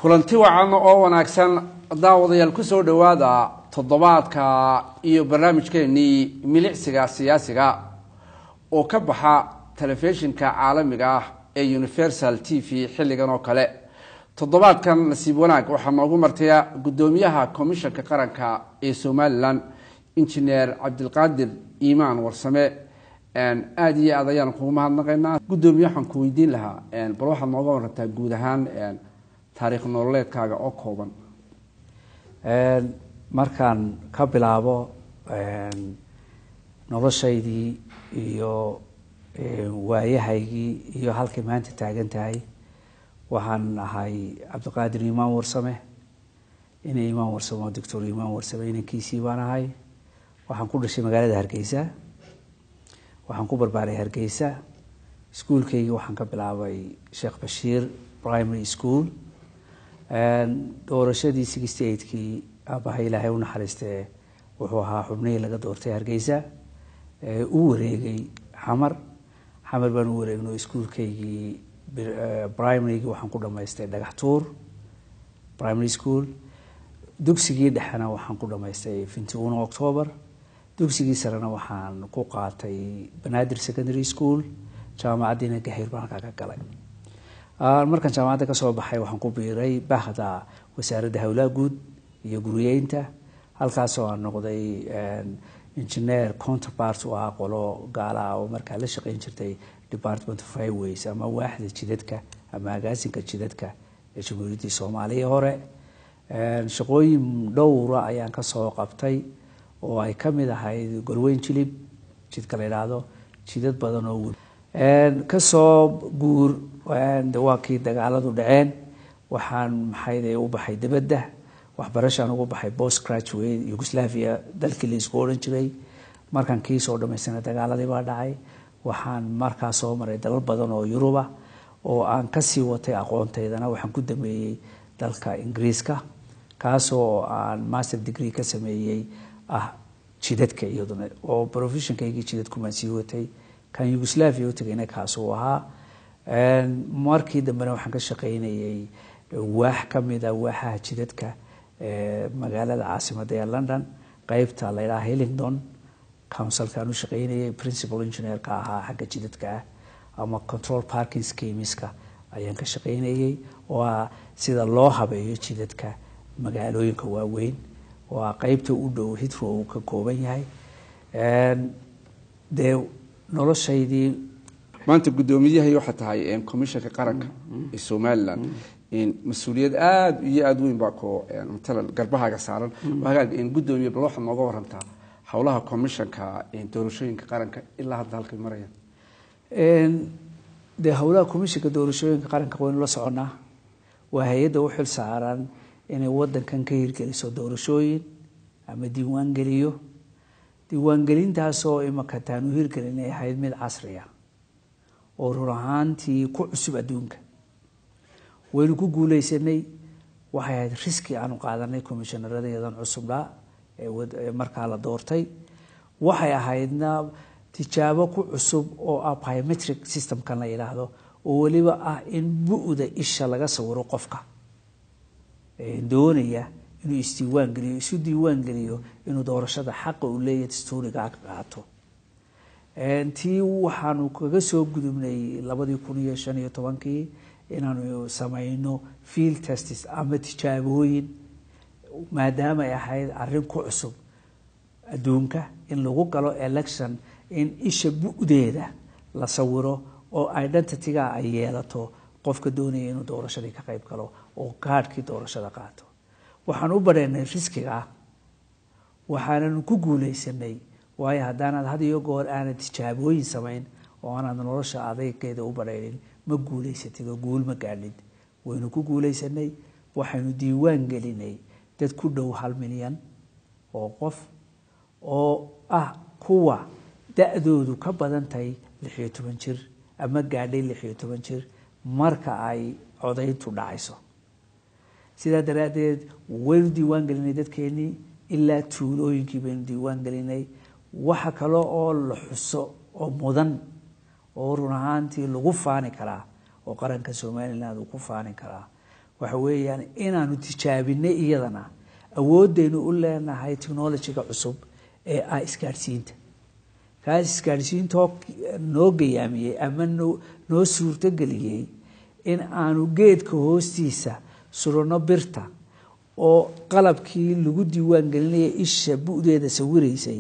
kulanti wacan oo wanaagsan daawadayaal kusoo dhowaada toddobaadka iyo barnaamijkeenii milicsiga siyaasiga oo ka baxa telefishinka caalamiga ah ee universal t v xilligan oo kale toddobaadkan nasiib wanaag waxaa noogu martaya guddoomiyaha komishanka qaranka ee somalilan injineer cabdilqaadir iimaan warsame aada iyo aad ayaan kugu mahadnaqaynaa guddoomiye waxaan ku weydiin lahaa bal waxaad nooga warantaa guud ahaan taariikh nololeedkaaga oo kooban markaan ka bilaabo noloshaydii iyo waayahaygii iyo halkay maanta taagan tahay waxaan ahay cabdiqaadir imaan warsame ina imaan warsame oo doctor imaan warsame inankiisii baan ahay waxaan ku dhashay magaalada hargeysa waxaan ku barbaaray hargeysa iskuolkaygi waxaan ka bilaabay sheekh bashiir primary school doorashadii sixty eightkii aabaha ilaahay u naxariistee wuxuu ahaa xubnihii laga doortay hargeysa u wareegay xamar xamar baan u wareegno iskuolkaygii primarygii waxaan ku dhamaystay dhagax tuur primary school dugsigii dhexena waxaan ku dhamaystay finty uno october dugsigii sarena waxaan ku qaatay banaadir secondary school jaamacaddiina gahayr baan halkaa ka galay markaan jaamacadda kasoo baxay waxaan ku biiray bahda wasaaradda howlaha guud iyo guriyeynta halkaasoo aan noqday engineer counterpart u ah qolo gaalaha oo markaa la shaqeyn jirtay department of highways ama waaxda jidadka ama agaasinka jidadka ee jamhuuriyaddii soomaaliya hore shaqooyin dhowra ayaan kasoo qabtay oo ay kamid ahayd golweyn jilib jidka la yidhaahdo jidad badan oo kasoo guur waa kii dagaaladu dhaceen waxaan maxayde u baxay dibadda waxbarashaan ugu baxay post graduate yugoslavia dalkii la isku odhan jiray markaan kii soo dhamaystana dagaaladii baa dhacay waxaan markaa soo maray dalal badan oo yuruba oo aan kasii watay aqoontaydana waxaan ku dameeyey dalka ingiriiska kaasoo aan master degree ka sameeyey ah jidadka iyaduna oo professionkaygii jidadkumaan sii watay kan yugoslavia u tagayna kaasuu ahaa markii dambena waxaan ka shaqaynayay waax kamida waaxaha jidadka magaalada caasimada ee london qeybta la ydhaha hillingdon councilkaan u shaqaynayay principal engineerka ahaa xagga jidadka ah ama control parking schemeska ayaan ka shaqaynayay oo ah sida loo habeeyo jidadka magaalooyinka waaweyn waa qeybta u dhow hitro uu ka kooban yahay dee noloshaydii maanta guddoomiyahay waxaa tahay commishanka qaranka ee somalilan mas-uuliyad aada iyo aada weyn baa ko matalan garbahaaga saaran hagaag guddoomiye bal waxaad nooga warantaa howlaha commishanka doorashooyinka qaranka ilaa hadda halkay marayaan dee howlaha commishanka doorashooyinka qaranka waynu la soconaa waa hay-adda u xil saaran inay wadankan ka hirgeliso doorashooyin ama diiwaan geliyo diiwaangelintaasoo imaka taanu hirgelinay ahayd mid casriya oo run ahaantii ku cusub adduunka waynu ku guuleysanay waxay ahayd riski aanu qaadanay commishanaradeedan cusubdhaa ee markaa la doortay waxay ahaydna tijaabo ku cusub oo ah biometric systemkan la yidhaahdo oo weliba ah in bu-da isha laga sawiro qofka doonaya inuu isdiiwaan geliyo isu diiwaan geliyo inuu doorashada xaqa uu leeyahay dastuurigaa ka qaato tii waxaanu kaga soo gudubnay labadii kun iyo shan iyo tobankii inaanu samayno field testis ama tijaabooyin maadaama ay ahayd arrin ku cusub adduunka in lagu galo election in isha bu-deeda la sawiro oo identityga ay yeelato qofka doonaya inuu doorashadii ka qayb galo oo gaadhkii doorashada qaato waxaan u badheynay riskiga waxaananu ku guuleysanay waayo haddaanaad had iyo goor aanad tijaabooyin samayn oo aanaad nolosha adaygeeda u badhaynin ma guuleysatid oo guul ma gaadhid waynu ku guuleysanay waxaynu diiwaan gelinay dad ku dhow hal milyan oo qof oo ah kuwa da-doodu ka badan tahay lix iyo toban jir ama gaadhay lix iyo toban jir marka ay codayntu dhacayso sidaa daraaddeed waynu diiwaan gelinay dadkeenii ilaa tuulooyinkii baynu diiwaan gelinay waxa kale oo la xuso oo mudan oo run ahaantii lagu faani karaa oo qaranka somaliland uu ku faani karaa waxa weeyaan inaanu tijaabinay iyadana awoodaynu u leenahay technologyga cusub ee ah isgaadhsiinta kaas isgaadhsiintoo noo gayaamiyey ama noo suurtogeliyey in aanu geedka hoostiisa surano birta oo qalabkii lagu diiwaan gelinaya isha bu-deeda sawiraysay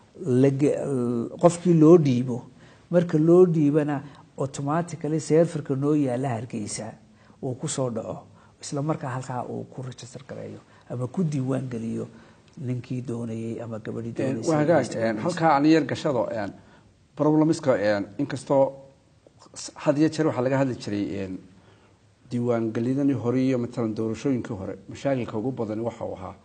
qofkii loo dhiibo marka loo dhiibana automatically serferka noo yaala hargeysa uu kusoo dhaco isla markaa halkaa uu ku register gareeyo ama ku diiwaan geliyo ninkii doonayey ama gabadhii waa hagaag halkaa ani yar gashado problemiska inkastoo had iyo jeer waxaa laga hadli jiray diiwaangelidanii hore iyo matalan doorashooyinkii hore mashaakilka ugu badani waxa uu ahaa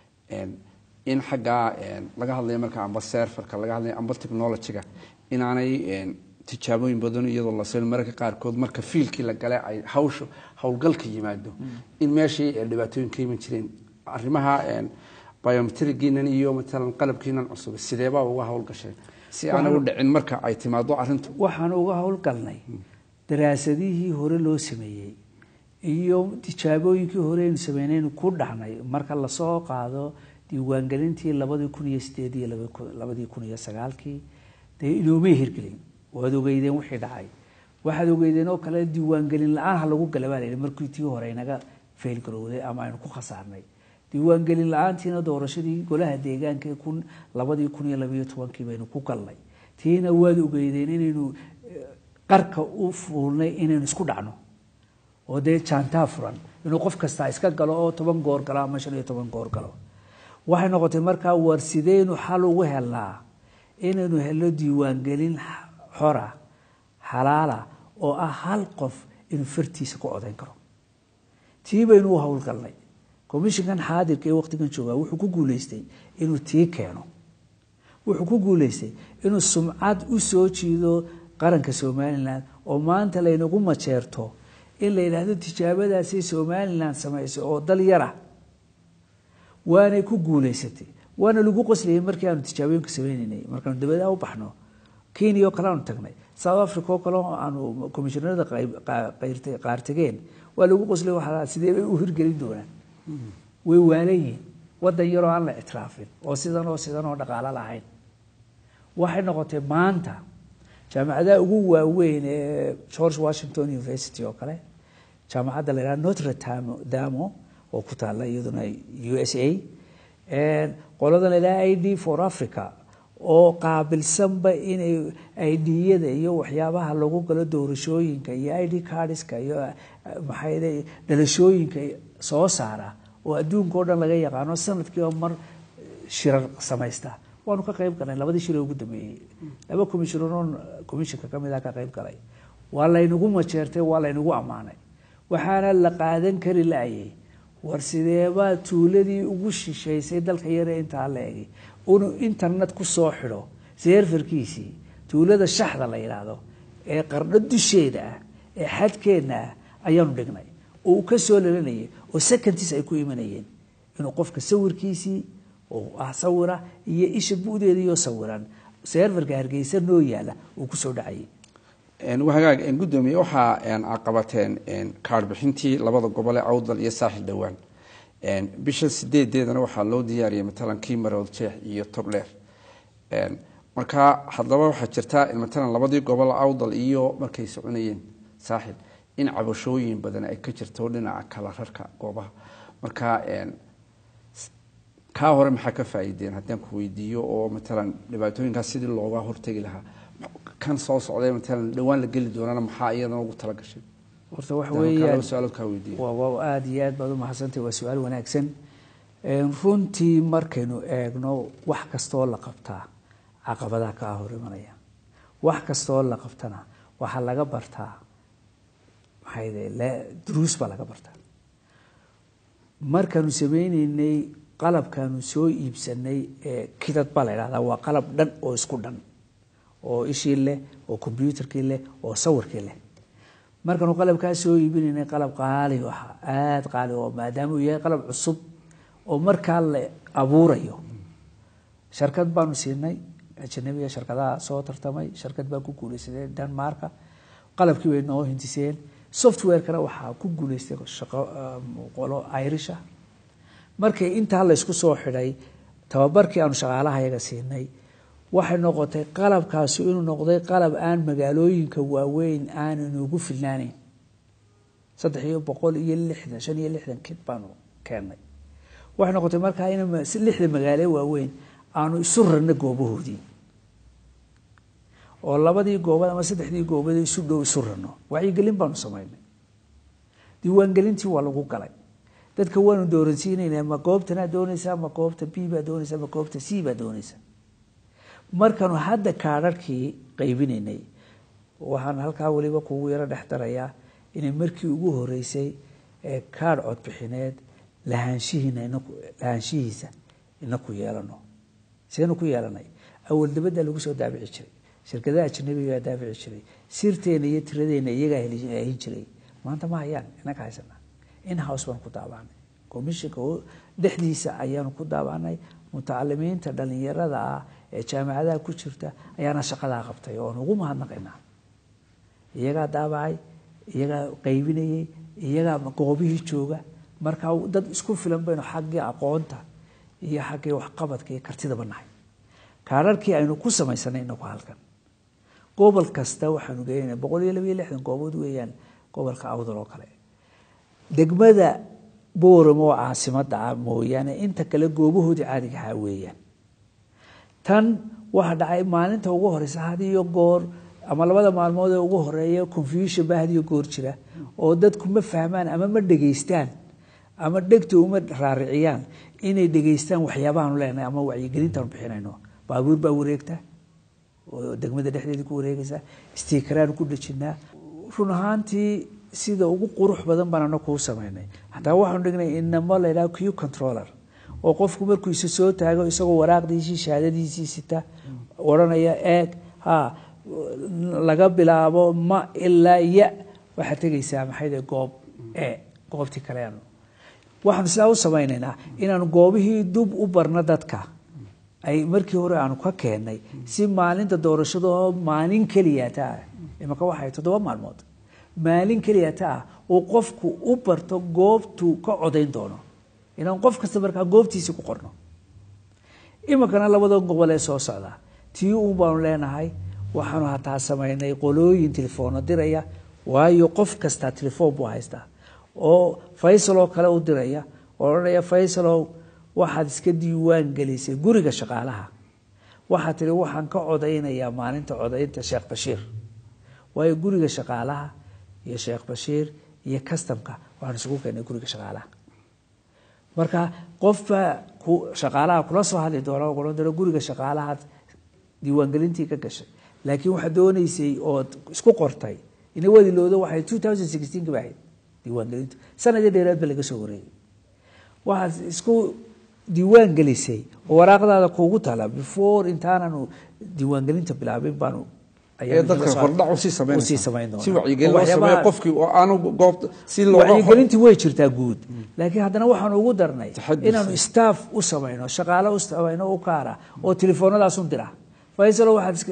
in xaggaa laga hadlayo marka amba serferka laga hadlayo amba technologyga inaanay tijaabooyin badan iyadoo la seen mararka qaarkood marka fiilkii la gale ay hawsha howlgalka yimaado in meeshii dhibaatooyin ka iman jireen arrimaha biometrigiinan iyo matalan qalabkiinan cusub sideebaa uga howlgasheen si aanay u dhicin marka ay timaado arrintu waxaan uga howlgalnay daraasadihii hore loo sameeyey iyo tijaabooyinkii hore aynu sameynaynu ku dhahnay marka lasoo qaado diiwaangelintii labadii kun iyo sideed iyo labadii kun iyo sagaalkii dee inoomay hirgelin waad ogeydeen wixii dhacay waxaad ogeydeen oo kale diiwaangelin la-aan ha lagu gala baa layihi markii tii hore inaga fail garowday ama aynu ku khasaarnay diiwaangelin la-aantiina doorashadii golaha deegaanka kun labadii kun iyo labayo tobankii baynu ku galnay tiina waad ogeydeen inaynu qarka u fuulnay inaynu isku dhacno oo dee jaantaa furan inuu qof kastaa iska galo oo toban goor galo ama shan iyo toban goor galo waxay noqotay markaa war sideynu xal ugu helnaa inaynu helno diiwaangelin xora xalaala oo ah hal qof inuu fartiisa ku codayn karo tii baynu u howlgalnay commishinkan xaadirka ee waqtigan joogaa wuxuu ku guuleystay inuu tii keeno wuxuu ku guuleystay inuu sumcad u soo jiido qaranka somalilan oo maanta laynagu majeerto in la yidhaahdo tijaabadaasay somalilan samaysay oo dal yara waanay ku guuleysatay waana lagu qoslayay markii aanu tijaabooyinka sameyneynay markaanu dabadaha u baxno kenya oo kale aanu tagnay south africa oo kale aanu commishinarada qaar tageen waa lagu qoslay waa sidee bay u hirgelin doonaan way waalayiin wadan yaroo aan la ictiraafin oo sidan oo sidan oo dhaqaalo lahayn waxay noqotay maanta jaamacadaha ugu waaweyn ee george washington university oo kale jaamacadda la yidhaha notre damo oo ku taalla iyaduna u s a qolada la yidhaha i d for africa oo qaabilsanba inay idiyada iyo waxyaabaha lagu galo doorashooyinka iyo i d cardska iyo maxay dhalashooyinka soo saara oo adduunka o dhan laga yaqaano sanadkiiba mar shirar samaysta waanu ka qayb galnay labadii shir ee ugu dambeeyey laba commishinaro commishinka kamid ah ka qayb galay waa laynagu majeertay waa laynagu ammaanay waxaana la qaadan kari laayay war sideebaa tuuladii ugu shishaysay dalka yare intaa la egay inuu internet ku soo xidho seerfarkiisii tuulada shaxda la yidhaahdo ee qardho dusheeda ah ee xadkeenna ah ayaanu dhignay oo uu ka soo lalanayay oo secontis ay ku imanayeen inuu qofka sawirkiisii oo ah sawira iyo isha bu'deediioo sawiran seerfarka hargeysa noo yaala uu kusoo dhacayay hagaag gudoomiye waxaa aqabateen kaarbixintii labada gobol ee awdal iyo saaxil dhowaan bisha sideedeedana waxaa loo diyaariyay matalan kii marood jeex iyo togdheer marka haddaba waxaa jirtaa matalan labadii gobol awdal iyo markay soconayeen saaxil in cabashooyin badan ay ka jirto dhinaca kala rarka goobaha marka kaa hore maxaa ka faa'iideen haddaan ku weydiiyo oo matalan dhibaatooyinkaas sidii looga hortegi lahaa kan soo socday matalan dhowaan la geli doonana maxaa iyadana ugu tala gashay horta waxa weeyaan su-aalood kaa weydiiyo waa waa aada iyo aad baad u mahadsantahay waa su-aal wanaagsan runtii markaynu eegno wax kastoo la qabtaa caqabadaha kaa hor imanaya wax kastoo la qabtana waxaa laga bartaa maxay de duruus baa laga bartaa markaanu sameyneynay qalabkaanu soo iibsanay ee kidad baa la yidhahdaa waa qalab dhan oo isku dhan oo ishii leh oo combyuutarkii leh oo sawirkii leh markaanu qalabkaa soo iibinaynay qalab qaali ahaa aada qaali oo maadaama uu yahay qalab cusub oo markaa la abuurayo sharkad baanu siinay ajanabiga sharkadaha soo tartamay sharkad baa ku guulaysadeen denmarka qalabkii bay noo hintiseen softwarekana waxaa ku guuleystay shaqo qolo irisha markii intaa laysku soo xidhay tababarkii aanu shaqaalaha yaga siinay waxay noqotay qalabkaasi inuu noqday qalab aan magaalooyinka waaweyn aanan ugu filnaaneyn saddex iyo boqol iyo lixdan shan iyo lixdan kid baanu keennay waxay noqotay markaa in lixda magaalo waaweyn aanu isu rarna goobahoodii oo labadii goobad ama saddexdii goobad isu dhow isu rarno wacyigelin baanu samaynay diiwaangelintii waa lagu galay dadka waanu dooransiinaynaa ma goobtanaa doonaysaa ma goobta b baa doonaysaa ma goobta c baa doonaysaa markaanu hadda kaadharhkii qaybinaynay waxaan halkaa weliba kugu yaro dhex darayaa inay markii ugu horeysay ee kaadh codbixineed lahaanshihiina lahaanshihiisa inaku yeelano seenu ku yeelanay awal dabaddaa lagu soo daabici jiray shirkadaha ajnabigaa daabici jiray sirteena iyo tiradeena iyagaa hahin jiray maanta ma hayaan inaga haysana in house baan ku daabaanay commissionka dhexdiisa ayaanu ku daabaanay mutacalimiinta dhalinyarada ah ee jaamacadaha ku jirta ayaana shaqadaa qabtay oon ugu mahadnaqaynaa iyagaa daabacay iyagaa qaybinayay iyagaa goobihii jooga markaa dad isku filan baynu xaggii aqoonta iyo xaggii waxqabadka iyo kartidaba nahay kaararkii aynu ku samaysanay inaku halkan gobol kasta waxaanu geynana boqol iyo labayo lixdan goobood weeyaan gobolka awdal oo kale degmada booramo oo caasimada ah mooyaane inta kale goobahoodii caadiga ahaa weeyaan tan waxaa dhacay maalinta ugu horeysa hadiyo goor ama labada maalmood ee ugu horeeya confusion baa hadiyo goor jira oo dadku ma fahmaan ama ma dhegeystaan ama dhegta uma raariciyaan inay dhegeystaan waxyaabahaanu leenahay ama wacyigelintaanu bixinayno baabuur baa wareegta oo degmada dhexdeedii ku wareegaysa stiikaraanu ku dhejinaa run ahaantii sida ugu qurux badan baan ana kuu samaynay hataa waxaanu dhignay inamo laydhaha q controller oo qofku markuu isa soo taago isagoo waraaqdiisii shahaadadiisii sita odhanaya eeg ha laga bilaabo ma ilaa ya waxaad tegaysaa maxayde goob e goobtii kaleanu waxaanu sidaa u samaynaynaa inaanu goobihii dub u barno dadka ay markii hore aanu ka keennay si maalinta doorashadoo maalin keliyata ah imaka waxay toddoba maalmood maalin keliyata ah uu qofku u barto goobtuu ka codayn doono inaan qof kasta markaa goobtiisii ku qorno iminkana labada gobol ee soo socda tii uun baanu leenahay waxaanu hataa samaynay qolooyin tilefoono diraya waayo qof kastaa telefoon buu haystaa oo faysaloo kale u diraya oo odhanaya faysalow waxaad iska diiwaan gelisay guriga shaqaalaha waxaad tihi waxaan ka codaynayaa maalinta codaynta sheekh bashiir waayo guriga shaqaalaha iyo sheekh bashiir iyo kastamka waxaan isugu keenay guriga shaqaalaha marka qofbaa shaqaalaha kula soo hadli doona ohan doona guriga shaqaalahaad diiwaangelintii ka gashay laakiin waxaad doonaysay ood isku qortay ina wadilooda waxay two thousand sixteen ka baahayd diiwaangelintu sanadii dheeraad ba laga soo wareegay waxaad isku diiwaan gelisay oo waraaqdaada kuugu tala before intaananu diiwaangelinta bilaabin baanu dadka hordhac usii usii samayn doonaa. si wacyigelin loo Waxyaabaha- sameeyo qofkii oo aanu goobta si looga wacyigelintii way jirtaa guud laakiin haddana waxaanu ugu darnay Taxadus. inaanu staff u samayno shaqaale u samayno u kaara oo telefoonadaas un dira faysalo waxaad iska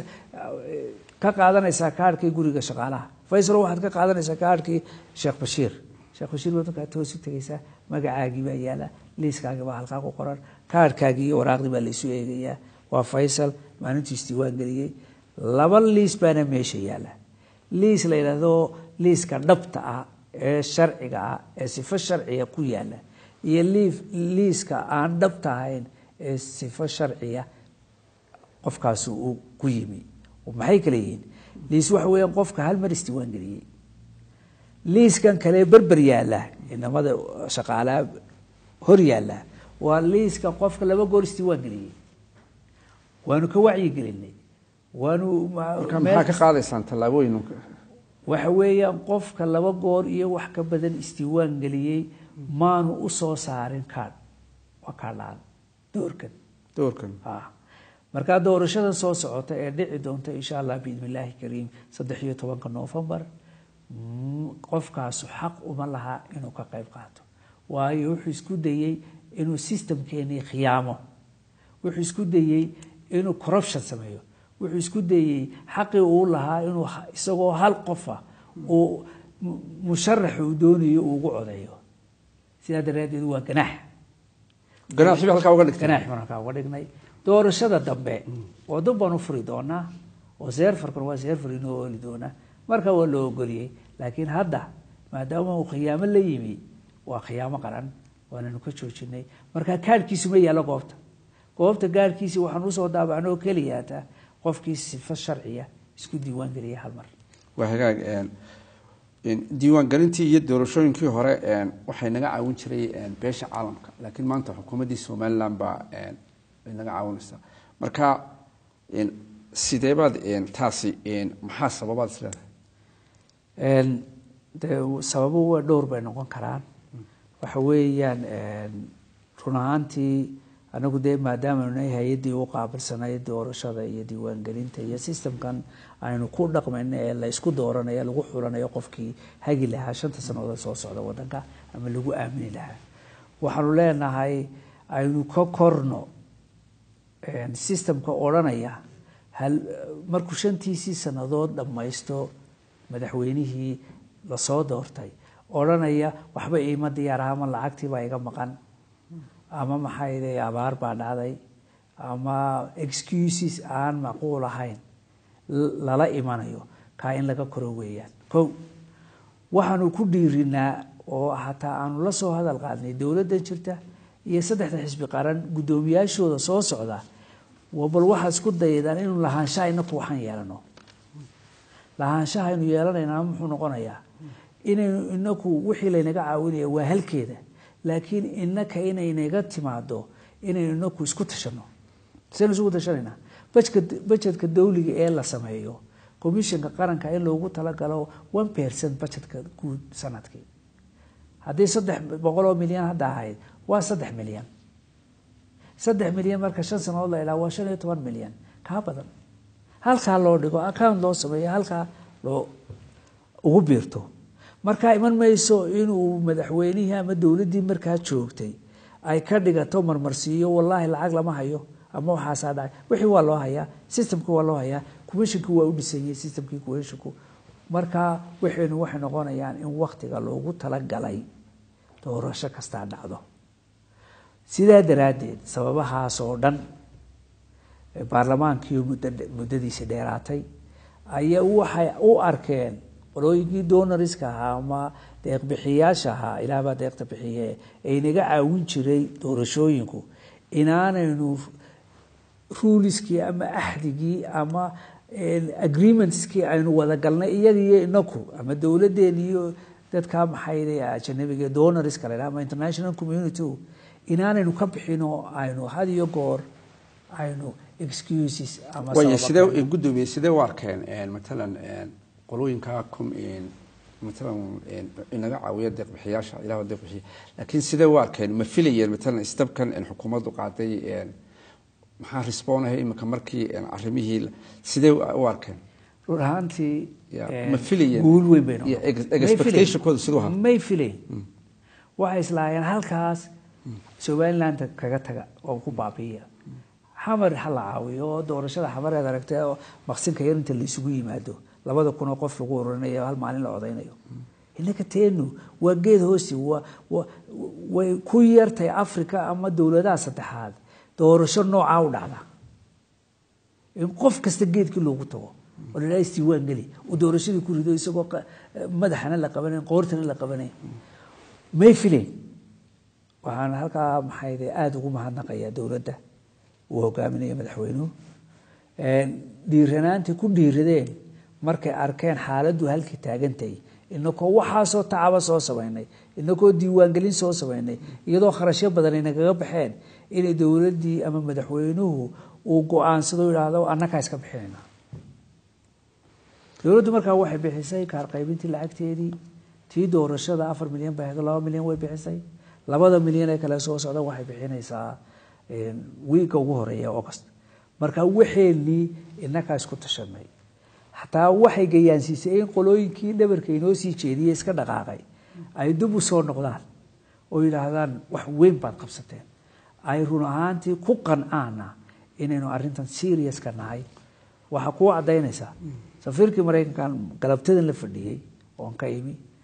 ka qaadanaysaa kaarhkii guriga shaqaalaha faysalo waxaad ka qaadanaysaa kaarhkii sheekh bashiir sheekh bashiir baad markaa toos u tegaysaa magacaagii baa yaala liiskaagii baa halkaa ku qoran kaarhkaagii iyo waraaqdii baa laysu eegayaa waa faysal maalintuu isdiiwaan geliyey laba liis baana meesha yaala liis la yidhaahdo liiska dhabta ah ee sharciga ah ee sifo sharciga ku yaala iyo liif liiska aan dhabta ahayn ee sifo sharciya qofkaasi uu ku yimi maxay kale yihiin liis waxa weeyaan qofka hal mar isdiiwaan geliyey liiskan kale berber yaala inamada shaqaalaha hor yaala waa liiska qofka laba goor isdiiwaan geliyey waanu ka wacyigelinay waanu marka maxaa ka qaadaysaan tallaabooyin waxa weeyaan qofka laba goor iyo wax ka badan isdiiwaan geliyey maanu u soo saarin kaadh waa kaadhaan doorkan doorkan ah markaa doorashada soo socota ee dhici doonta insha allah biidni illaahi kariim saddex iyo tobanka noofembar mm, qofkaasu xaq uma laha inuu ka qayb qaato waayo wuxuu isku dayey inuu systemkeenii khiyaamo wuxuu isku dayey inuu corruption sameeyo wuxuu isku dayey xaqii uu lahaa inuu ha- isagoo hal qofa uu mu- musharaxa uu doonayo uu ugu codeeyo sidaa daraaddeed waa ganaax ganaaxii halkaa uga dhigtay ganaax baan halkaa uga dhignay doorashada dambe oo dib baan u furi doonaa oo seerfarkan waa seerfar inoo ooli doonaa marka waa loo ogoliyey laakiin hadda maadaama uu khiyaamo la yimi waa khiyaamo qaran waananu ka joojinay marka kaadhkiisu ma yaallo goobta goobta gaadhkiisi waxaan usoo daabacno oo keliyaata qofkii sifo sharciya isku diiwaan geliya hal mar waa hagaag een, een, diiwaangelintii iyo doorashooyinkii hore een, waxay naga caawin jiray een, beesha caalamka laakiin maanta xukuumaddii somaliland baa een, ay naga caawinaysaa marka een, sideebaad een, taasi een, maxaa sababaad is leedahay Een, dee sababuhu waa dhowr bay noqon karaan waxa weeyaan een, run ahaantii anagu dee maadaama nahay hay-addii u qaabilsanay doorashada iyo diiwaangelinta iyo systemkan aynu ku dhaqmayno ee la isku dooranayo lagu xulanayo qofkii hagi lahaa shanta sannadood soo socda wadanka ama lagu aamini lahaa waxaanu leenahay aynu ka korno een, systemka odhanaya hal markuu shantiisii sannadood dhammaysto madaxweynihii lasoo doortay odhanaya waxba iima diyaar aha ama lacagtii baa iga maqan ama maxay abaar baa dhacday ama excuses aan macquul ahayn l- lala imanayo kaa in laga koro weeyaan kow waxaanu ku dhiirinaa oo hataa aanu la soo hadal qaadnay dowladdan jirta iyo saddexda xisbi qaran guddoomiyaashooda soo socda waa bal waxaa isku daydaan inuu lahaanshaha inaku waxaan yeelano lahaanshaha aynu yeelanaynaa muxuu noqonayaa inaynu inaku wixii laynaga caawinaya waa halkeeda laakiin inaka inaynaga timaado inaynu inaku isku tashano saynu isugu tashanaynaa bajka bajetka dawliga ee la sameeyo commissionka qaranka in loogu talagalo one percent bajetka guud sanadkii haddii saddex boqol oo milyan hadda ahayd waa saddex milyan saddex milyan marka shan sanadood la ilaa waa shan iyo toban milyan kaa badan halkaa loo dhigo account loo sameeyo halkaa loo ugu biirto markaa iman mayso inuu madaxweynihii ama dowladdii markaa joogtay ay ka dhigato marmarsiiyo wallaahi lacag lama hayo ama waxaasaa dhacay wixii waa loo hayaa systemkii waa loo hayaa commissionkii waa u dhisanyay systemkii commissionku markaa waxaynu waxay noqonayaan in waktiga loogu talagalay doorasho kastaa dhacdo sidaa daraaddeed sababahaas oo dhan baarlamaankii muddo muddadiisi dheeraatay ayaa waxay u arkeen qolooyinkii donoriska ahaa ama deeqbixiyaasha ahaa ilaahbaa deeqta bixiye ay naga caawin jiray doorashooyinku inaanaynu ruuliskii ama axdigii ama agreementskii aynu wada galnay iyagiyo inaku ama dowladeen iyo dadka maxay ajanabiga donoriska la ama international community inaanaynu ka bixin oo aynu had iyo goor aynu excuses ama way sababa sidee keeno. gudoomiye sidee u arkeen matalan qolooyinka kum matalan inaga caawiya deeqbixiyaasha ilaah waa deeqbixiya laakiin sidee u arkeen ma filayeen matalan istabkan xukuumaddu qaaday maxaa respoonahay imika markii arrimihii sidee u arkeen run ahaantii Ya, eh, ma filayeen? guul weyn bay Iyo noqotay. ex- May expectation-kooda filayn. siduu ahaa? may filayn waxay islaayeen halkaas somaliland kaga taga oo ku baabiiya xamar ha la caawiyo oo doorashada xamareed aragtay oo maqsinka yar inta la isugu yimaado labada kun oo qof lagu ururinayo hal maalin la codaynayo innaka teenu waa geed hoosi waa waa- way ku yartay africa ama dowladaha saddexaad doorasho noocaa u dhacda in qof kasta geedkii loogu tago oo la isdiiwaan geli uu doorashadii ku rido isagoo qa- madaxana la qabanayn qoortana la qabanayn may filayn waxaan halkaa maxay aada ugu mahadnaqayaa dowladda uu hogaaminaya madaxweynuhu dhiiranaantii ku dhiiradeen markay arkeen xaaladdu halkii taagantay inakoo waxaasoo tacaba soo samaynay inakoo diiwaangelin soo samaynay iyadoo kharashyo badan ay nagaga baxeen inay dowladdii ama madaxweynuhu uu go-aansado yidhaahdo annakaa iska bixinayna dowladdu markaa waxay bixisay kaar qaybintii lacagteedii tii doorashada afar milyan bay ahayd laba milyan way bixisay labada milyan ee kale soo socda waxay bixinaysaa wiiga ugu horeeya august marka waxeenii inakaa isku tashanay xataa waxay gayaansiisay in qolooyinkii dhabarka inoo sii jeediyey iska dhaqaaqay ay dib u soo noqdaan oo yidhaahdaan wax weyn baad qabsateen ay run ahaantii ku qancaana inaynu arintan seriuska nahay waxaa kuu cadaynaysaa safiirkii maraykankan galabtadan la fadhiyey oon ka imi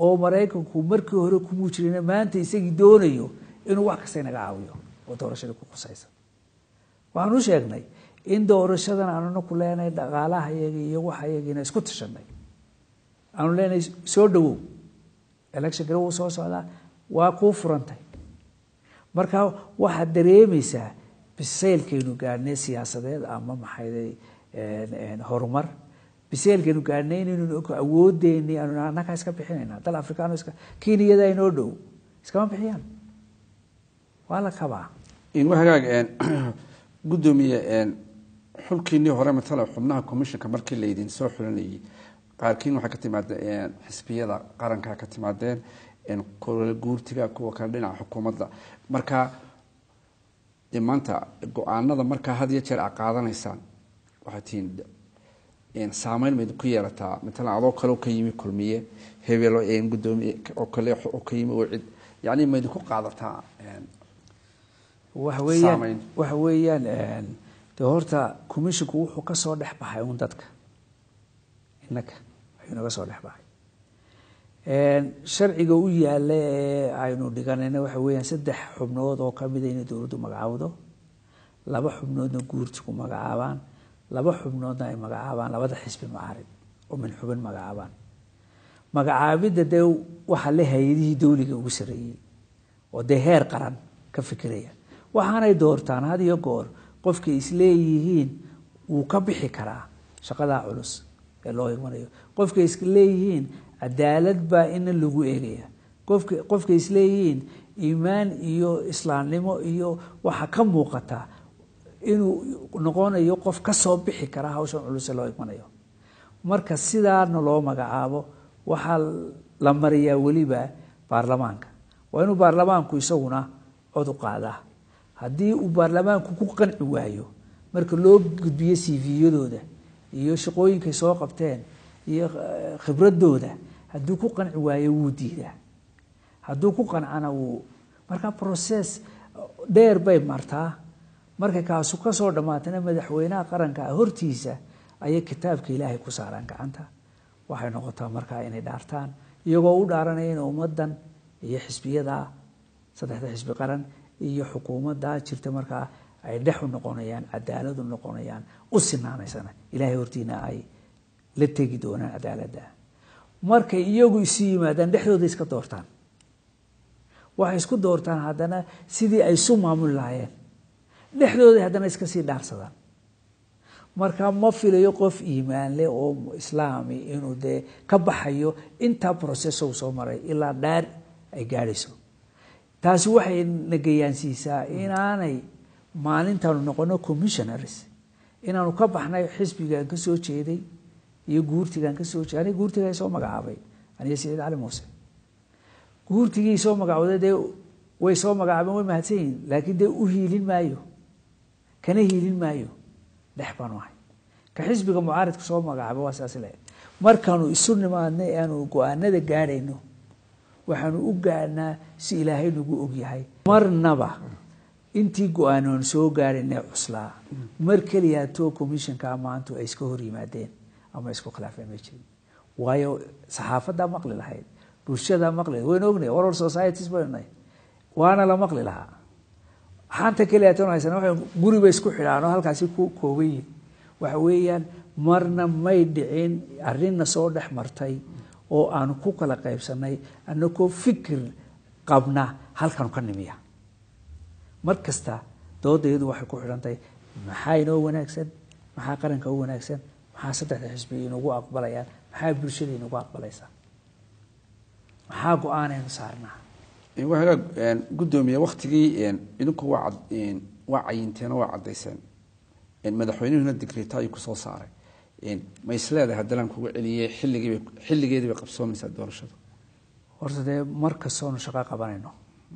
oo maraykanku markii hore kumuu jirin maanta isagii doonayo inuu wax kasta inaga caawiyo oo doorashadii ku khusaysa waxaan u sheegnay in doorashadan aanuna ku leenahay dhaqaalaha iyaga iyo waxa iyagiina isku tashanay aanu leenahay soo dhawow electionkana wuu soo socdaa waa kuu furantay marka waxaad dareemaysaa biseylkaynu gaadhnay siyaasadeed ama maxayday horumar biseylkaynu gaadhnay inaynu awoodeeni aanu annagaa iska bixinayna dal afrikaano iska keniyada inoo dhow iskama bixiyaan waa la kabaa in hagaag gudoomiye xulkiinii hore matala xubnaha commissionka markii laydin soo xulinayay qaarkiin waxay ka timaadeen xisbiyada qaranka ka timaadeen kole guurtiga kuwa kale dhinaca xukuumadda marka de maanta go-aanada markaa had iyo jeer a qaadanaysaan waxay tihiin saameyn mayd ku yeelataa matalan adoo kale ka yimi kulmiye hebelo gudoomiye oo kale oo ka yimi oo cid yani maydinku qaadataa waxa weeyaan Saameyn. waxa weeyaan de horta commissionku wuxuu ka soo dhex baxay un dadka innaka ayuu naga soo dhex baxay sharciga u yaala ee aynu dhiganayna waxa weeyaan saddex xubnood oo kamida inay dowladdu magacaawdo laba xubnoodna guurtiku magacaabaan laba xubnoodna ay magacaabaan labada xisbi macaarid oo min xubin magacaabaan magacaabidda dee waxaa le hay-adihii dowliga ugu sarreeyey oo dee heer qaran ka fikiraya waxaanay doortaan had iyo goor qofkay isleeyihiin wuu ka bixi karaa shaqadaa culus ee loo imanayo qofkay isleeyihiin cadaalad baa ina lagu eegaya qofka qofkay isleeyihiin iimaan iyo islaamnimo iyo waxa ka muuqata inuu noqonayo qof ka soo bixi kara hawshan culus ee loo imanayo marka sidaana loo magacaabo waxaa la mariyaa weliba baarlamaanka waa inuu baarlamaanku isaguna cod u qaadaa haddii uu baarlamaanku ku qanci waayo marka loo gudbiyo cv-yadooda iyo shaqooyinkay soo qabteen iyo eh, khibradooda hadduu ku qanci waayo wuu diidaa hadduu ku qancana wuu marka process dheer bay martaa markay kaasu ka soo dhammaatana madaxweynaha qaranka ah hortiisa ayay kitaabka ilaahay ku saaraan gacanta waxay noqotaa markaa inay dhaartaan iyagoo u dhaaranaya in ummadan iyo xisbiyada saddexda xisbi qaran iyo xukuumadda jirta markaa ay dhex u noqonayaan cadaalad u noqonayaan u sinaanaysana ilaahay hortiina ay la tegi doonaan cadaaladda markay iyagu isu yimaadaan dhexdooda iska doortaan waxay isku doortaan haddana sidii ay isu maamuli lahaayeen dhexdooda haddana iska sii dhaarsadaan marka ma filayo qof iimaan leh oo islaami inuu dee ka baxayo intaa process uu soo maray ilaa dhaar ay gaadhayso taasi waxay nagayaansiisaa inaanay maalintaanu noqono commissionaries inaanu ka baxnay xisbigan ka soo jeeday iyo guurtigan ka soo jeeday aniga guurtiga soo magacaabay aniga saciid cali muuse guurtigii soo magacooday dee way soo magacaabeen way mahadsan yihiin laakiin dee u hiilin maayo kana hiilin maayo dhex baanu ahay ka xisbiga mucaaridka soo magacaabay waa saas le markaanu isu nimaadnay aanu go-aanada gaadhayno waxaanu u gaadhnaa si ilaahay nagu ogyahay marnaba intii go-aanoon soo gaadhaynay cuslaa mar keliya too commissionka maantu ay iska hor yimaadeen ama isku khilaafeen ma jirin waayo saxaafaddaa maqli lahayd bulshadaa maqli lahayd waynu ognahay oral societies baynu nahay waana la maqli lahaa xanta keliya toon haysan waxay guriba isku xidhaan oo halkaasi ku kooban yihin waxa weeyaan marna may dhicin arrinna soo dhex martay oo aanu ku kala qaybsanay anakoo fikir qabna halkanu ka nimiya mar kasta doodayadu waxay ku xidhantahay maxaa inoo wanaagsan maxaa qaranka u wanaagsan maxaa saddexda xisbi inagu aqbalayaan maxaa bulshada inagu aqbalaysaa maxaa go-aanaynu saarnaa waa hagaag gudoomiye waktigii idinku waa cad- waa cayinteen oo waa caddayseen madaxweynuhuna digrita ayuu kusoo saaray ma isleedahay haddalaan kugu celiyey xilligiiba xilligeedii bay qabsoomaysaa doorashadu horta dee mar kastoonu shaqo qabanayno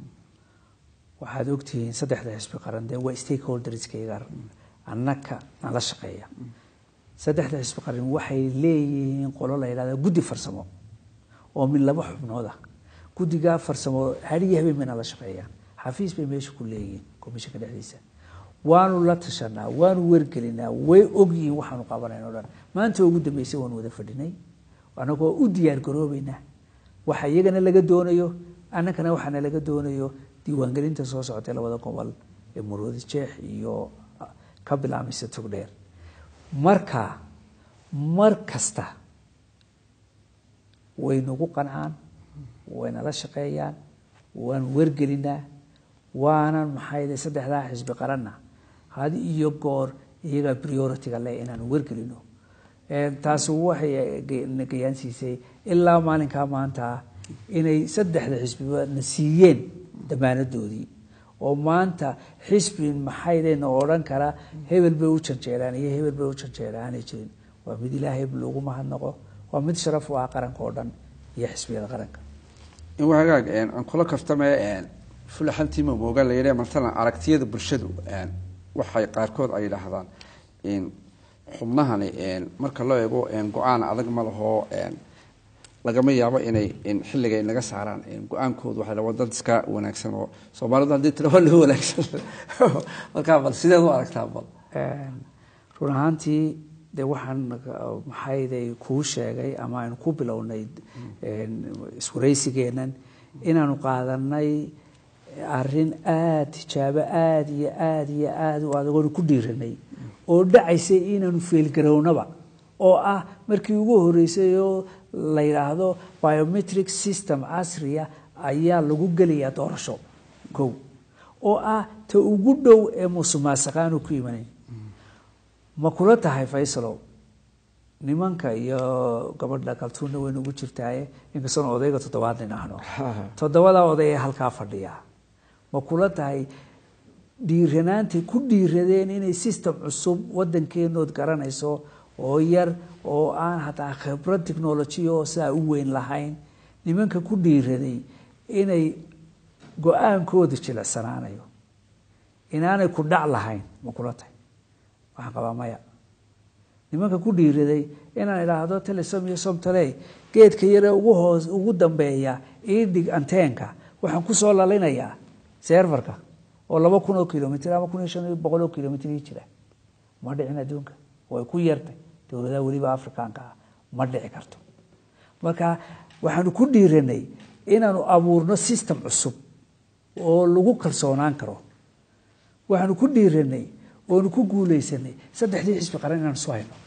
waxaad ogtihiin saddexda xisbi qaran dee waa stakeholderskayga annaka nala shaqeeya saddexda xisbi qaran waxay leeyihiin qolo la yidhahda guddi farsamo oo min laba xubnood ah guddigaa farsamo hadiyo habeen bay nala shaqeeyaan xafiis bay meesha ku leeyihiin komishanka dhexdiisa waanu la tashanaa waanu wargelinaa way ogyihiin waxaanu qabanayna o dhan maanta ugu dambeysay waanu wada fadhinay anagoo u diyaar garoobeynaa waxa iyagana laga doonayo annagana waxaana laga doonayo diiwaangelinta soo socotay labada gobol ee muruudi jeex iyo ka bilaabmaysa togdheer marka mar kasta way nagu qancaan waynala shaqeeyaan waan wargelinaa waanan maxay saddexdaa xisbi qaranna hadi iyo goor iyagaa priority-ga leh inaanu wargelino taasi waxay gayaansiisay ilaa maalinkaa maanta inay saddexda xisbiba na siiyeen damaanadoodii oo maanta xisbi maxaydayna odhan kara hebel bay u janjeeraan iyo hebel bay u janjeeraan aanay jirin waa mid ilaahay loogu mahadnaqo waa mid sharaf u ah qaranka oo dhan iyo xisbiyada qaranka in hagaag aan kula kaftame fulaxantiima mooga la yidha matalan aragtiyada bulshadu waxay qaarkood ay yidhaahdaan xubnahani marka loo eego go-aan adag ma laho lagama yaabo inay xilliga naga saaraan go-aankoodu waa waa dad iska wanaagsan oo soomaalidu haddii tira waa loo wanaagsan markaa bal sideed u aragtaa bal run ahaantii de waxaan maxayday kuu sheegay ama aynu ku bilownay iswaraysigeenan inaanu qaadanay arrin aada tijaabo aada iyo aada iyo aada u adagoonu ku dhiiranay oo dhacaysay inaanu feelgarownaba oo ah markii ugu horeysay oo la yidhaahdo biometric system casriya ayaa lagu gelayaa doorasho kow oo ah ta ugu dhow ee musuqmaasuqa aanu ku imanayn ma kula tahay faysalow nimanka iyo gabadha kaltuunna waynu ugu jirtaaye inkastoon odayga toddobaad nin ahno toddobadaa oday ee halkaa fadhiya ma kula tahay dhiiranaantay ku dhiiradeen inay system cusub wadankeenood garanayso oo yar oo aan hataa khibrad technology oo sidaa u weyn lahayn nimanka ku dhiiraday inay go-aankooda jilicsanaanayo inaanay ku dhac lahayn ma kula tahay waxaan qabaa maya nimanka ku dhiiraday inaan idhaahdo telesom iyo somtale geedka yare ugu hoos ugu dambeeya iidhig anteenka waxaan kusoo lalinayaa serverka oo laba kun oo kilomitr ama kun iyo shan iyo boqol oo kilomitr ii jira ma dhicin adduunka way ku yartay dowladaha weliba afrikaanka ah ma dhici karto marka waxaanu ku dhiiranay inaanu abuurno system cusub oo lagu kalsoonaan karo waxaanu ku dhiiranay oonu ku guuleysanay saddexdii xisbi qaran inaan isu hayno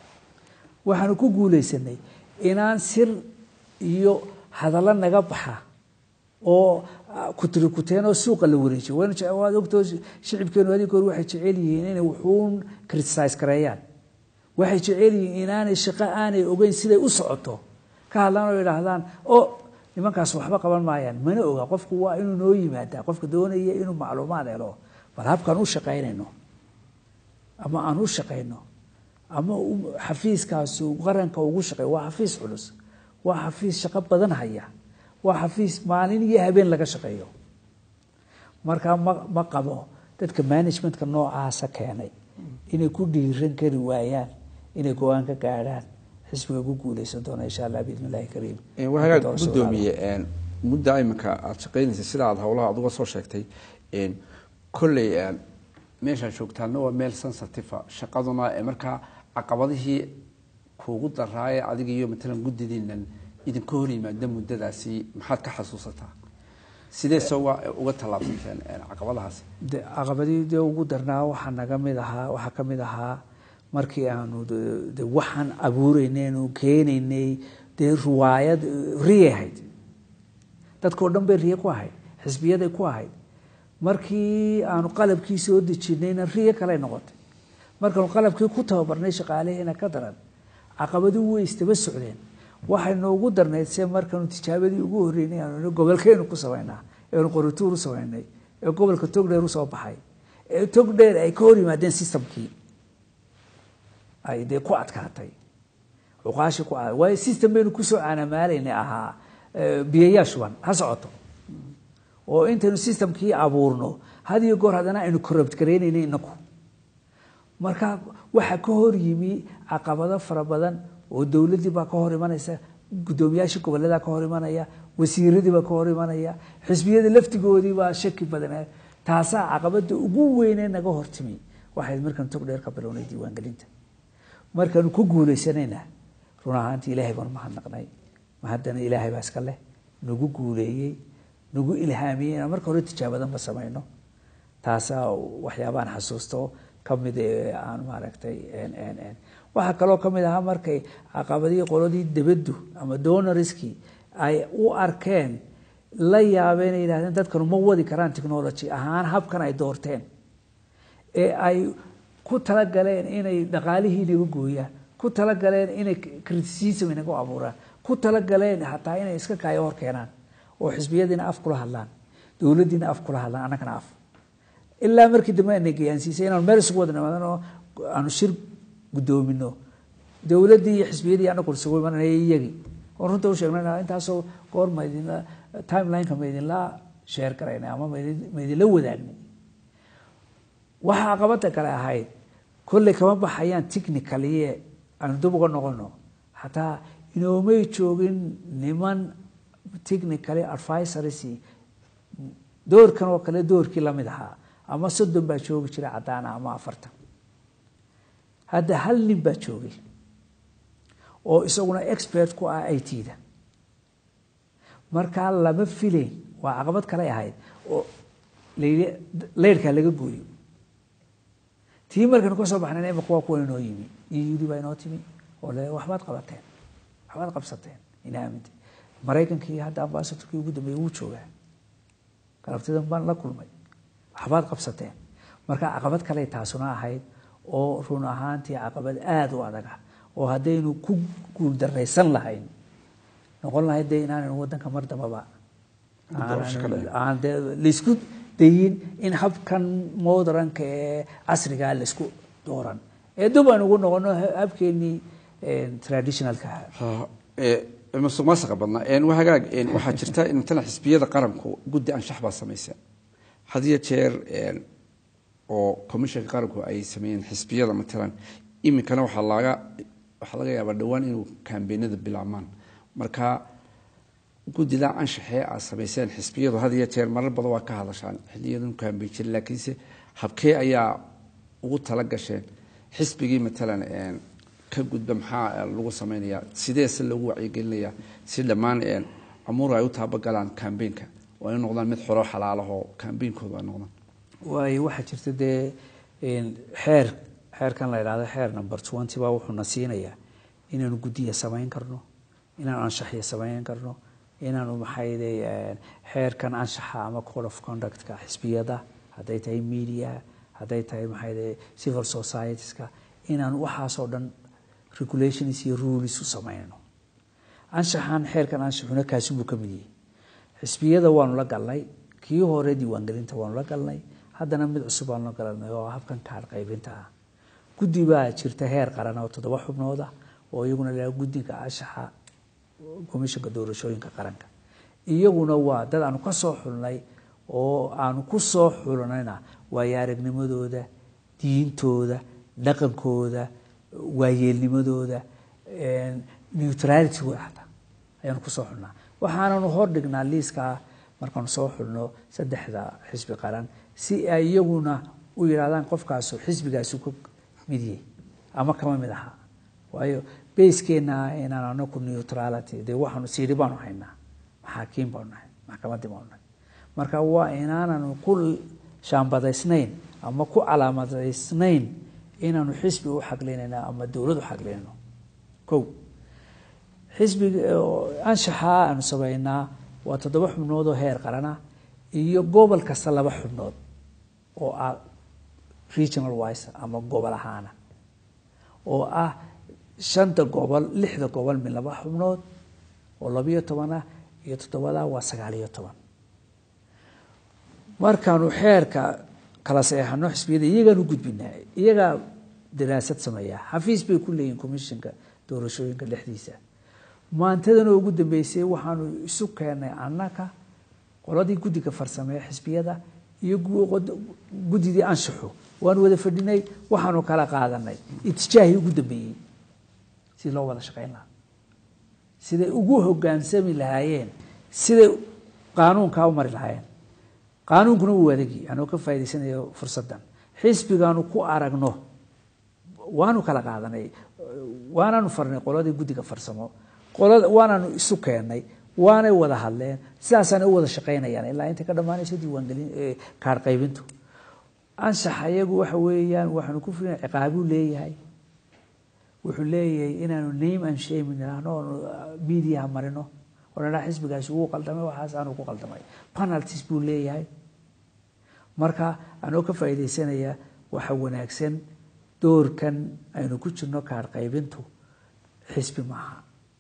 waxaanu ku guuleysanay inaan sir iyo hadallo naga baxa oo kutirikuteen oo suuqa la wareejiyo waad ogtoo shicibkeenu haddii goor waxay jecel yihiin inay wuxuun criticise gareeyaan waxay jecel yihiin inaanay shaqo aanay ogeyn siday u socoto ka hadlaan oo idhaahdaan o nimankaas waxba qaban maayaan mana oga qofku waa inuu noo yimaadaa qofka doonaya inuu macluumaad helo bal habkaan u shaqaynayno ama aan u shaqayno ama xafiiskaasu qaranka ugu shaqeey waa xafiis culus waa xafiis shaqo badan haya waa xafiis maalin iyo habeen laga shaqeeyo markaa ma ma qabo dadka managementka noocaasa keenay inay ku dhiiran kari waayaan inay go-aan ka gaadhaan xisbiga ku guuleysan doona insha allah biidn illahi kariim wahagaag gudoomiye mudda iminka aada shaqeynaysa sida aada howlaha aad uga soo sheegtay kolley meeshaad joogtaana waa meel sensitive shaqaduna markaa caqabadihii kuugu daraaye adiga iyo matalan guddidiinan idinka hor yimaada muddadaasi maxaad ka xasuusataa sidee se uga tallaabsanteen caqabadahaasi de caqabadii dee ugu darnaa waxaa naga mid ahaa waxaa ka mid ahaa markii aanu de waxaan abuureynaynu keenaynay dee riwaayad riyay ahayd dadkao dhan bay riye ku ahayd xisbiyaday ku ahayd markii aanu qalabkii soo dejinayna riyo kaley noqotay markaanu qalabkii ku tababarnay shaqaalaheena ka daran caqabadii way istaba socdeen waxay noogu darnayd se markaanu tijaabadii ugu horeynay aanu gobolkeenu ku samaynaa eenu qorituur u samaynay ee gobolka togdheer usoo baxay ee togdheer ay ka hor yimaadeen systemkii ay dee ku adkaatay cuqaashi ku waayo system baynu kusoo caanamaalaynay ahaa biyayaa shuban ha socoto oo intaynu systemkii abuurno had iyo goor haddana aynu corrupt garaynayna inaku marka waxaa ka hor yimi caqabado fara badan oo dowladdii baa ka hor imanaysa guddoomiyaashii goboledaa ka hor imanaya wasiiradii baa ka hor imanaya xisbiyada laftigoodii baa shaki badan taasaa caqabada ugu weynee naga hortimi waxayd markaan tog dheer ka bilownay diiwaangelinta markaanu ku guuleysanayna run ahaantii ilaahay baanu mahadnaqnay mahaddana ilaahay baa iska leh nagu guuleeyey nagu ilhaamiyey inaan marka hore tijaabadanba samayno taasaa waxyaabaan xasuusto kamid ee aan maaragtay waxaa kaloo kamid ahaa markay caqabadihii qoladii debaddu ama donoriskii ay u arkeen la yaabeen ay yidhahdeen dadkanu ma wadi karaan technology ahaan habkan ay doorteen ee ay ku talagaleen inay dhaqaalihii inaga gooyaan ku talagaleen inay criticism inaga abuuraan ku talagaleen hataa inay iska kaayo hor keenaan oo xisbiyadiina af kula hadlaan dowladdiina af kula hadlaan annagana af ilaa markii dambe ana gayaansiisay inaanu meel isugu wada nimaadano aanu shir guddoomino dowladdii iyo xisbiyadii anagu isugu imananay iyagii oon runta u sheegnay intaasoo goor ma idinla timelineka ma idinla sheer garaynay ama ma idinla wadaagnay waxa caqabada kale ahayd kolley kama baxayaan technicaliye aanu dib uga noqono xataa inoomay joogin niman technically advisories doorkan oo kale doorkii lamid ahaa ama soddon baa joogi jiray caddaana ama afartan hadda hal nin baa joogay oo isaguna expert ku ah i t da markaa lama filayn waa caqabad kale ahayd oo layidhi leyrhkaa laga gooyo tii markaynu ka soo baxnayn imika waa kuwa inoo yimi iyo yudi baa inoo timi oo le waxbaad qabateen waxbaad qabsateen ina aaminte maraykankii hadda ambasatorkii ugu dambeeyey wuu joogaa galabtidan baan la kulmay waxbaad qabsateen marka caqabad kale taasuna ahayd oo run ahaantii caqabad aada u adag ah oo haddaynu ku guuldaraysan lahayn noqon lahayd dee inaanaynu wadanka mar dambaba aan de laysku dayin in habkan modranka ee casrigaa laysku dooran ee dub aan ugu noqono habkeenii traditionalka musuq maasuqa badnaa hagaag waxaa jirta matalan xisbiyada qaranku guddi anshax baa samaysa hadiyo jeer oo commissionka qaranku ay sameeyeen xisbiyada matalan iminkana waxaa laga waxaa laga yaabaa dhowaan inuu kambeynada bilaabmaan marka guddida anshaxee aad samayseen xisbiyadu had iyo jeer marar badan waa ka hadashaan xiliyadanu kambeyn jira laakiinse habkee ayaa ugu tala gasheen xisbigii matalan ka gudba maxaa lagu samaynayaa sideese loogu wacyigelinayaa si dhammaan amuur ay u taabagalaan kambeynka oo ay noqdaan mid xoro xalaalahoo kambeynkoodu ay noqdaan waayo waxaa jirta dee xeer xeerkan la idhahdo xeer number twenty baa wuxuuna siinayaa inaanu guddiya samayn karno inaanu anshaxya samayn karno inaanu maxayde xeerkan anshaxa ama code of conductka xisbiyada hadday tahay media hadday tahay maxayde civil societieska inaanu waxaasoo dhan regulations iyo rules u samayno anshaxan xeerkan anshaxuna kaasi buu ka mid yahay xisbiyada waanu la galnay kii hore diiwaangelinta waanu la galnay haddana mid cusub baanu la galanay oo habkan kaar qaybinta ah guddi baa jirta heer qaran oo toddoba xubnooda oo iyaguna la guddiga anshaxa komishanka doorashooyinka qaranka iyaguna waa dad aanu ka soo xulnay oo aanu ku soo xulnayna waayo aragnimadooda diintooda dhaqankooda waayeelnimadooda neutralitygooda xataa ayaanu kusoo xulnaa waxaananu hordhignaa liiskaa markaanu soo xulno saddexda xisbi qaran si ay iyaguna u yidhahdaan qofkaasu xisbigaasu ka mid yahay ama kama mid aha waayo bayskeena inaan anaku neutrality dee waxaanu siiri baanu haynaa maxaakiim baanu nahay maxkamadii baanu nahay marka waa inaananu ku shaambadaysnayn ama ku calaamadaysnayn inaanu xisbi u xaglinayno ama dowlad u xaglinayno ko xisbiga anshaxaa aanu samaynaa waa toddoba xubnood oo heer qarana iyo gobol kasta laba xubnood oo ah regional wise ama gobol ahaana oo ah shanta gobol lixda gobol min laba xubnood oo labiyo toban ah iyo toddobada waa sagaal iyo toban markaanu xeerka kala seexano xisbiyada iyagaanu gudbinaa iyagaa daraasad sameeya xafiis bay ku leeyihin commissionka doorashooyinka dhexdiisa maantadan oo ugu dambeysay waxaanu isu keenay annaka qoladii guddiga farsamee xisbiyada iyo guddidii anshaxo waanu wada fadhinay waxaanu kala qaadanay itijaahii ugu dambeeyey si loo wada shaqayn lahaa siday ugu hogaansami lahaayeen siday qaanuunkaa u mari lahaayeen qaanuunkuna wuu adagi anoo ka faa'idaysanayo fursaddan xisbigaanu ku aragno waanu kala qaadanay waanaanu farnay qoladii guddiga farsamo qolada waanaanu isu keennay waanay wada hadleen sidaasaanay u wada shaqaynayaan ilaa intay ka dhammaanayso diiwaangelin kaar qaybintu anshaxa iyagu waxa weeyaan waxaanu ku fulina ciqaabuu leeyahay wuxuu leeyahay inaanu name and shame nidhaahno oonu mediaha marino oo nidhaa xisbigaasi wuu qaldamay waxaas aanu ku qaldamay penalties buu leeyahay marka anoo ka faa'iidaysanaya waxa wanaagsan doorkan aynu ku jirno kaar qaybintu xisbi maaha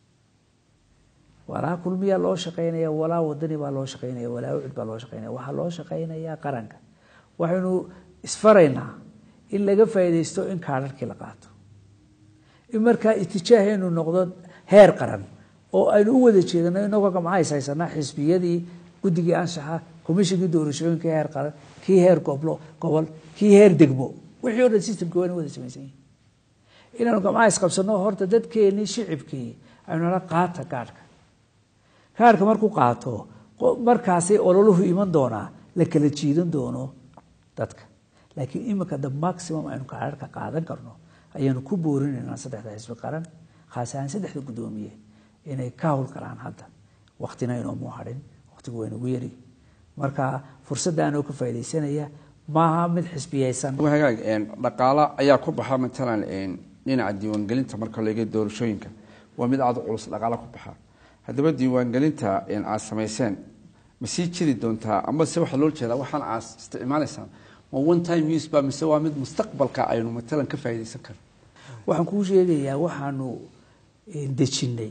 walaa kulmiyaa loo shaqaynaya walaa wadani baa loo shaqaynaya walaa ucid baa loo shaqaynaya waxaa loo shaqaynayaa qaranka waxaynu isfaraynaa in laga faa'iidaysto in kaararkii la qaato in markaa itijaaheenu noqdo heer qaran oo aynu u wada jeedano inagoo gamcahays haysanaa xisbiyadii guddigii anshaxa komishinkii doorashooyinka heer qaran kii heer goblo gobol kii heer degmo wixii o dhan systemki waa ina wada samaysan yihin inaanu gamcahays qabsano horta dadkeenii shicibkii aynu nala qaata gaadhka kaarhka markuu qaato markaasay ololuhu iman doonaa la kala jiidan doono dadka laakiin imika the maximum aynu kaararka qaadan karno ayaanu ku boorinaynaa saddexda xisbi qaran khaas ahaan saddexda guddoomiye inay ka howlgalaan hadda waktina inoomu hadhin waktigu waa inagu yari marka fursadda anoo ka faaidaysanaya maaha mid xisbiyeysan hagaag dhaqaalo ayaa ku baxa matalan dhinaca diiwaangelinta marka laga doorashooyinka waa mid aada culus dhaqaalo ku baxa haddaba diiwaangelinta aad samayseen ma sii jiri doontaa ama se waxaa loo jeedaa waxaan aad isticmaalaysaan ma one time use ba mise waa mid mustaqbalka aynu matalan ka faaidaysan karno waxaan kuu sheegayaa waxaanu dejinnay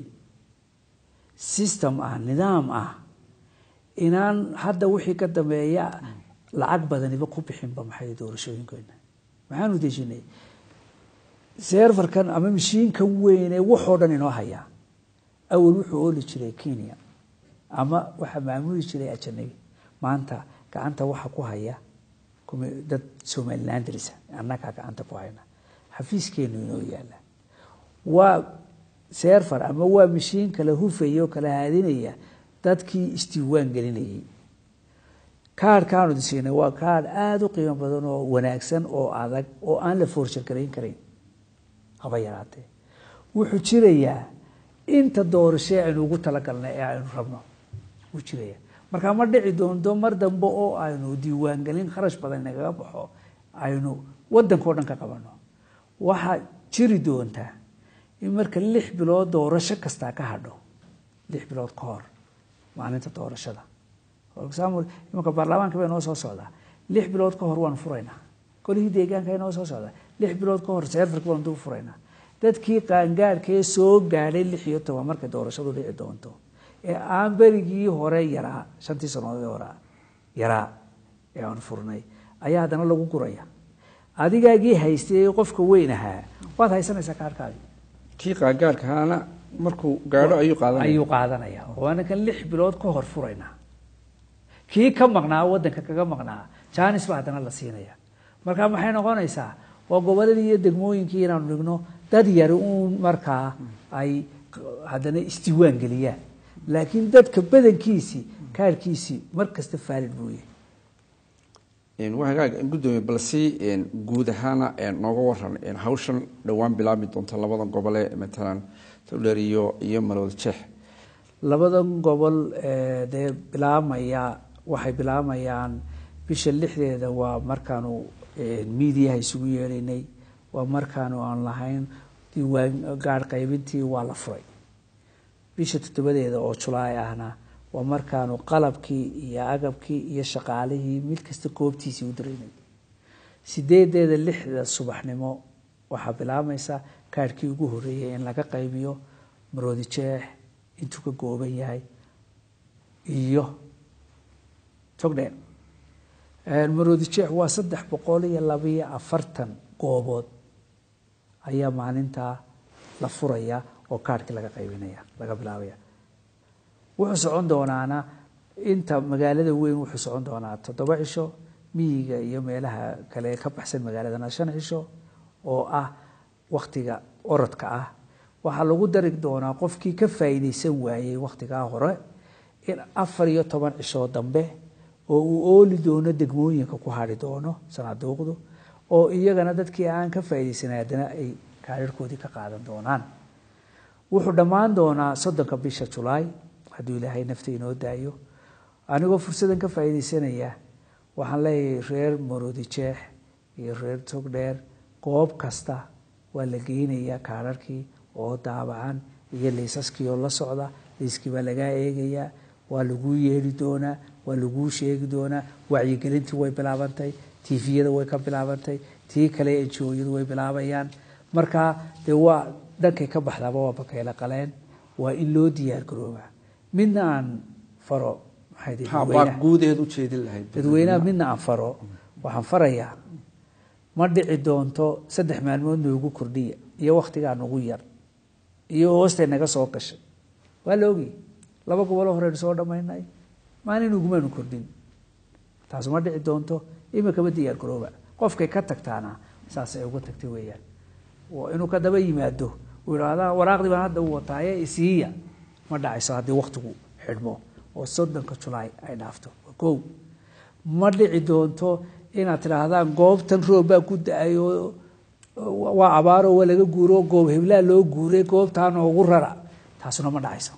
system ah nidaam ah inaan hadda wixii ka dambeeya lacag badaniba ku bixinba maxay doorashooyinkeena maxaanu dejinay serfarkan ama mashiinkan weyne waxoo dhan inoo hayaa awal wuxuu ooli jiray kenya ama waxaa maamuli jiray ajanabi maanta gacanta waxa ku haya dad somalilandrisa annagaa gacanta ku hayna xafiiskeenu inoo yaala waa serfar ama waa mashiin kala hufaya oo kala haadinaya dadkii isdiiwaan gelinayay kaarhkaanu disiinay waa kaarh aada u qiimo badan oo wanaagsan oo adag oo aan la foorshagarayn karayn haba yaraatee wuxuu jirayaa inta doorashee aynu ugu talagalnay ee aynu rabno wuu jiraya markaa ma dhici doonto mar dambe oo aynu diiwaangelin kharash badan nagaga baxo aynu wadankao dhan ka qabano waxaa jiri doontaa in marka lix bilood doorasho kastaa ka hadho lix bilood ka hor maalinta doorashada for example imanka baarlamaanka bay noo soo socdaa lix bilood ka hor waan furaynaa golihii deegaanka noo soo socdaa lix bilood ka hor seerfarka baan duu furaynaa dadkii qaangaadhkee soo gaadhay lix iyo toban markay doorashadu dhici doonto ee aan berigii hore yaraa shantii sannadood hore yaraa ee aan furnay ayaa haddana lagu guraya adigaagii haystay qofka weyn ahaa waad haysanaysaa kaarhkaadi kii qaangaadhkaana markuu gaadho ayuu qaadanaya ayuu qaadanaya waana kan lix bilood ka hor furaynaa kii ka maqnaa wadanka kaga maqnaa janis baa haddana la siinaya marka maxay noqonaysaa waa goboladii iyo degmooyinkii inaanu dhigno dad yari uun markaa ay haddana isdiiwaan geliyaan laakiin dadka badankiisii kaarkiisii mar kasta faalid buu yahay waa hagaag guddoomiye balse guud ahaana nooga waran hawshan dhowaan bilaabmi doonta labadan gobole matalan towdheer iyo iyo malowda jeex labadan gobol dee bilaabmaya waxay bilaabayaan bisha lixdeeda waa markaanu miidiyaha isugu yeedhaynay waa markaanu aan lahayn diiwaan gaadh qaybintii waa la furay bisha toddobadeeda oo julaay ahna waa markaanu qalabkii iyo agabkii iyo shaqaalihii mid kasta goobtiisii u diraynay sideedeeda lixda subaxnimo waxaa bilaabmaysa kaadhkii ugu horreeyay in laga qaybiyo maroodi jeex intuu ka gooban yahay iyo togdheer maroodi jeex waa saddex boqol iyo labiyo afartan goobood ayaa maalintaa la furaya oo kaadhkii laga qaybinaya laga bilaabaya wuxuu socon doonaana inta magaalada weyn wuxuu socon doonaa toddoba cisho miyiga iyo meelaha kale ka baxsan magaaladana shan cisho oo ah waktiga orodka ah waxaa lagu dari doonaa qofkii ka faa'iidaysan waayey wakhtigaa hore in afar iyo toban cishoo dambe oo uu ooli doono degmooyinka ku hadhi doono sanaaduuqdu oo iyagana dadkii aan ka faa'iidaysanay haddana ay kaadharhkoodii ka qaadan doonaan wuxuu dhammaan doonaa soddonka bisha julaay hadduu ilaahay nafta inoo daayo anigoo fursadan ka faa'iidaysanaya waxaan leeyahay reer maroodi jeex iyo reer togdheer goob kasta waa la geynayaa kaararkii oo daabacan iyo liisaskii oo la socda liiskii baa lagaa eegayaa waa laguu yeedhi doonaa waa laguu sheegi doonaa wacyigelintii way bilaabantay tifiyada way ka bilaabantay tii kale enjooyadu way bilaabayaan marka dee waa dhankay ka baxdaaba waa bakayla qaleen waa in loo diyaar garoobaa midna aan faro waa guudeed ujeedin lahayd dadweynaha midna aan faro waxaan farayaa ma dhici doonto saddex maalmood noogu kordhiya iyo wakhtigaa nagu yar iyo hoostay naga soo gashay waa la ogay laba goboloo horeynu soo dhammaynay maalin ugumaanu kordhin taas ma dhici doonto imikaba diyaar garooba qofkay ka tagtaana saasay uga tagtay weeyaan inuu ka daba yimaado uu idhaahda waraaqdii baan hadda u wataaye isiiya ma dhacayso haddii wakhtigu xidhmo oo soddonka julaay ay dhaafto kow ma dhici doonto inaad tidhaahdaan goobtan roob baa ku da-ay oo waa abaaro waa laga guuro goob heblaa loo guuray goobtaa noogu rara taasuna ma dhacayso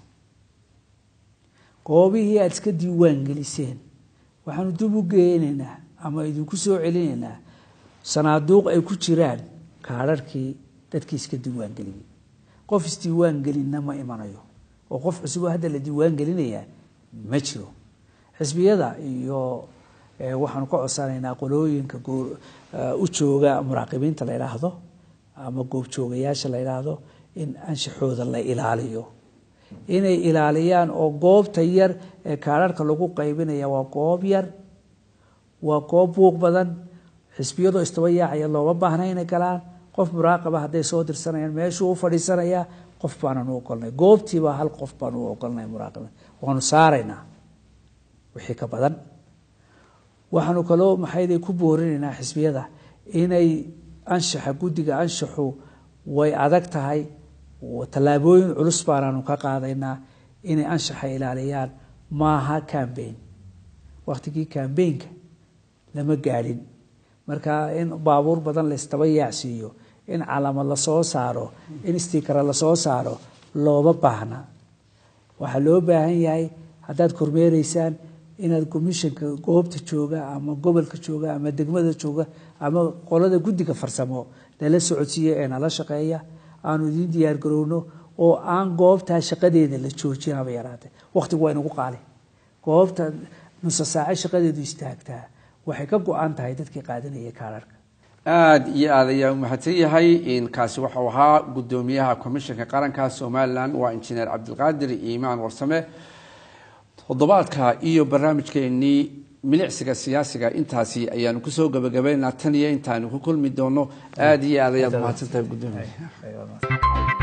goobihii aada iska diiwaan geliseen waxaanu dib u geenaynaa ama idinku soo celinaynaa sanaaduuq ay ku jiraan kaararkii dadkii iska diiwaan geliyey qof isdiiwaan gelinna ma imanayo oo qof cusuboo hadda la diiwaan gelinayaa ma jiro xisbiyada iyo waxaanu ka codsanaynaa qolooyinka u jooga muraaqibiinta la yidhaahdo ama goobjoogayaasha la yidhaahdo in anshaxooda la ilaaliyo inay ilaaliyaan oo goobta yar ee kaararka lagu qaybinaya waa goob yar waa goob buuq badan xisbiyadoo istaba yaacaya looma baahna inay galaan qof muraaqaba hadday soo dirsanayaan meeshuu u fadhiisanayaa qof baanan u ogolnay goobtiiba hal qof baan u ogolnay muraaqib waanu saaraynaa wixii ka badan waxaanu kaloo maxayday ku boorinaynaa xisbiyada inay anshaxa guddiga anshaxu way adag tahay tallaabooyin culus baanaanu ka qaadaynaa inay anshaxa ilaaliyaan maaha cambain wakhtigii cambainka lama gaadhin marka in baabuur badan laystaba yaacsiiyo in calaamad lasoo saaro in stikara lasoo saaro looma baahna waxaa loo baahan yahay haddaad kormeereysaan inaad commissionka goobta jooga ama gobolka jooga ama degmada jooga ama qolada guddiga farsamo lala socodsiiya ee nala shaqeeya aanu idiin diyaar garowno oo aan goobtaa shaqadeeda la joojin haba yaraatee wakhtigu waa inagu qaali goobta nusa saace shaqadeedu istaagtaa waxay ka go-an tahay dadkii qaadanaya kaararka aada iyo aad ayaa u mahadsan yahay kaasi waxau ahaa guddoomiyaha komishanka qaranka somalilan waa injineer cabdilqaadir iimaan warsame toddobaadka iyo barnaamijkeenii milicsiga siyaasiga intaasi ayaanu kusoo gabagabaynaa tan iyo intaanu ku kulmi doono aada iyo aad ayaad mahadsantahay guddoomiya